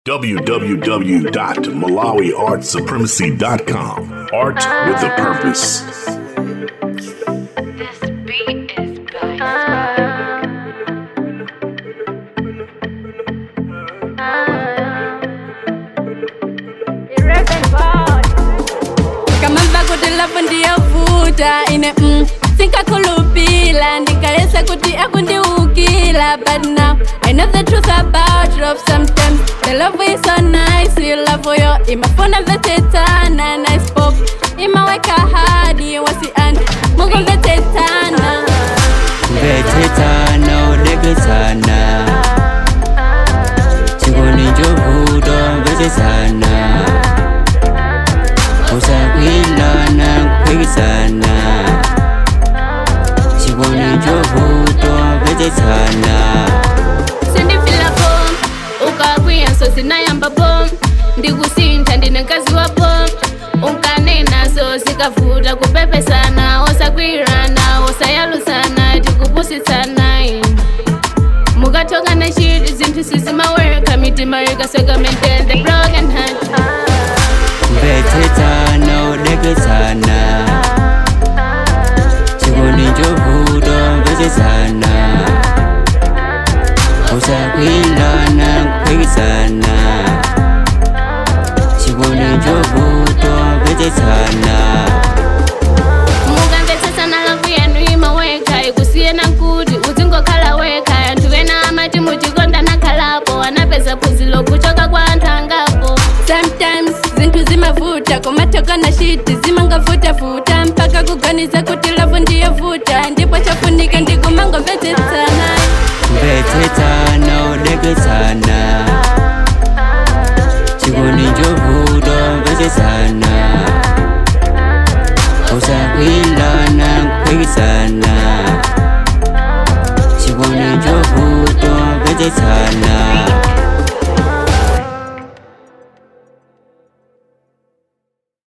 www.malawiartsupremacy.com. Art with a purpose. This beat is by kama mvakuti lapo ndiyovuta ine mm, sinkakhulupila ndikayesa kuti akundiukila but now i know the truth about love sometimes the love is so nice you love yo imafuna mvetsetana nice pop imaweka hadi wasiani mukumvetsetana mvetsetana udeketsana chikondi chovuto mvetsetana usakwilana kuphikisana chikondi chovuto mvetsetana sindifila bom ukakwiya so sinayamba bom ndikusintha ndine nkazi wa bom unkanenaso zikavuta kupepesana osakwirana osayalusana tikupusitsana mukatokana chiti zinthu sizimawereka mitima ikasweka maintain the broken heart mvetsetana udeketsana chikondi chovuto mvetsetana usakwilana kuphikisana chikondi chovuto mvetsetana mukamvetsesana lavu yanu imaweka ikusiyena kuti uzingokhala wekha anthu ena amati muchikonda nakhalapo anapeza phunzilo kuchoka kwa anthu angapo sometimes zinthu zimavuta kumatokana shiti zimangavutavuta mpaka kuganiza kuti lavu ndiyovuta ndipo chafunika ndikumangomvetsetsana mvetsetana udeketsana chikondi chovuto mvetsetana